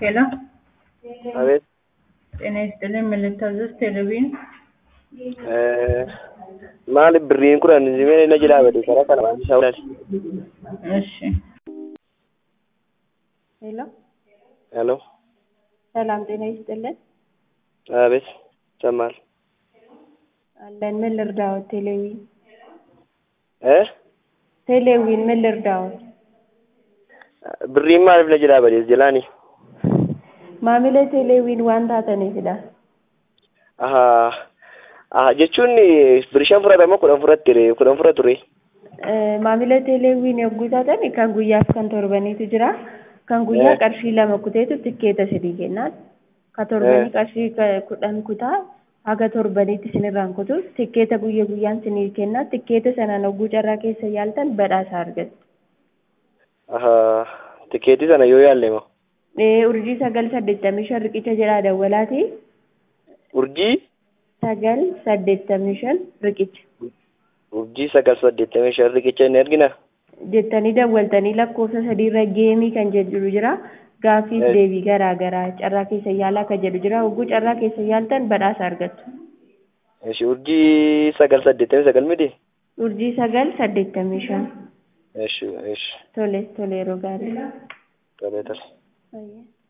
ሄሎ አቤት ጤና ይስጥልኝ ምን ልታዘዝ ቴሌቪዥን maaliif birriin kudhan zimee na jilaa bade karaa kana waan isaa ulal እሺ ሄሎ ሄሎ ሰላም ጤና ይስጥልን አቤት ይሰማል አለን ምን ልርዳዎት ቴሌዊን እ ቴሌዊን ምን ልርዳዎት birriin maaliif na jilaa bade jilaani maamila teeleewiin waan taataniifidha ahaa aha jechuun birrii shan fudhatama kudhan fudhat ture kudhan fudhat ture Eh, maamila teeleewiin yogguu taatan kan guyyaaf kan torbaniitu jira kan guyyaa Eh. qarshii lama kuteetu tikkeeta sadii kennaan ka torbanii qarshii ka- kudhan kutaa haga torbaniitti isinirraan kutu tikkeeta guyya guyyaan isinii kennaa tikkeeta sanaan hogguu carraa keessa yaaltan badhaasa argattu ahaa tikeetii sana yoo yaalle moo Eh, urjii sagal saddeettamii shan riqicha jedhaa dawwalaati urjii sagal saddeettamii shan riqicha urjii sagal saddeettamii shan riqicha inni argina jettanii dawwaltanii lakkoofsa sadiirra geemii kan jedhu jira gaaffiif Eh. deebii garaa garaa carraa keessa yaalaa kan jedhu jira hogguu carraa keessa yaaltan badhaasa argattu ishi urjii sagal saddeettamii sagal miti urjii sagal saddeettamii shan ishi ishi tole tole yeroo gaarii tolee tole Fayyaa.